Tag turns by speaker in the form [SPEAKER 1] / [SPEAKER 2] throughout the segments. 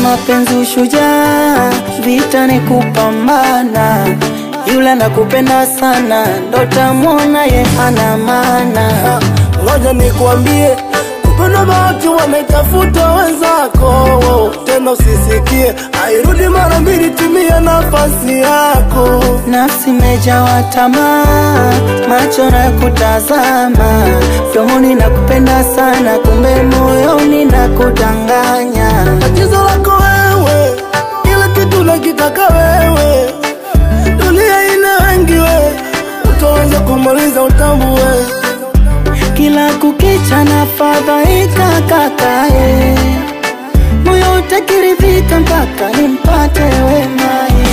[SPEAKER 1] mapenzi ushujaa, vita ni kupambana. Yule nakupenda sana, ndo tamwona ye hana maana.
[SPEAKER 2] Ngoja nikwambie, kupenda bahati wanaitafuta wenzako, tena usisikie airudi mara mbili, tumia nafasi yako.
[SPEAKER 1] Nafsi mejawa tamaa, macho na kutazama, mdomoni nakupenda sana, kumbe moyoni nakudanganya.
[SPEAKER 2] Tatizo lako wewe, kila kitu nakitaka wewe, dunia ina wengi we, utaweza kumaliza utambue.
[SPEAKER 1] Kila kukicha na fadhaika kakae, moyo utakiridhika mpaka nimpate wemaye.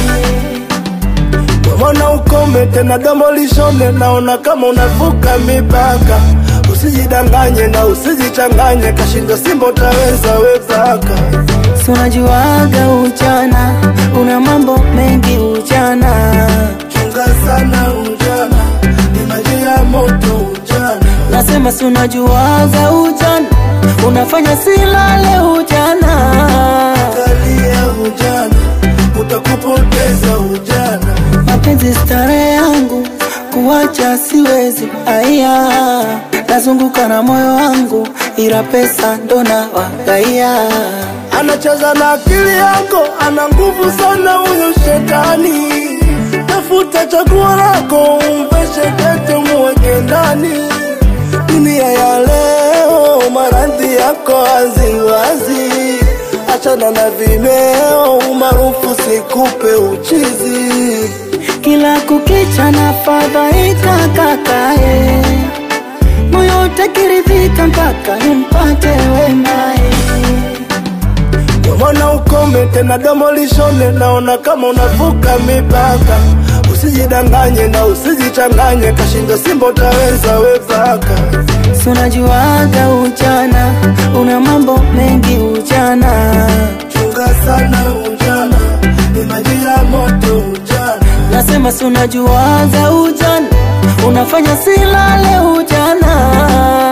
[SPEAKER 2] Mbona ukome tena domo lishone, naona kama unavuka mipaka. Usijidanganye na usijichanganye, kashinda simba utaweza wezaka.
[SPEAKER 1] Si unajuaga ujana, una mambo mengi ujana,
[SPEAKER 2] Chunga sana ujana, ni maji ya moto ujana.
[SPEAKER 1] nasema si unajuaga ujana, unafanya silale ujana.
[SPEAKER 2] Angalia ujana, utakupoteza ujana.
[SPEAKER 1] mapenzi starehe yangu kuwacha siwezi aya nazunguka na moyo wangu ila pesa ndo na wagaia
[SPEAKER 2] Anacheza na akili yako, ana nguvu sana huyo shetani. Tafuta chaguo lako, umveshe pete, muweke ndani. Dunia ya leo, maradhi yako waziwazi. Achana na vimeo, umaarufu sikupe uchizi.
[SPEAKER 1] kila kukicha na fadhaika kakae moyo utakiridhika mpaka nimpate wemae
[SPEAKER 2] Mbona ukome tena domo lishone, naona kama unavuka mipaka. Usijidanganye na usijichanganye, kashinda simba utaweza wezaka.
[SPEAKER 1] si unajuaga ujana una mambo mengi ujana
[SPEAKER 2] Chunga sana ujana, ni maji ya moto ujana.
[SPEAKER 1] nasema si unajuaga ujana unafanya silale ujana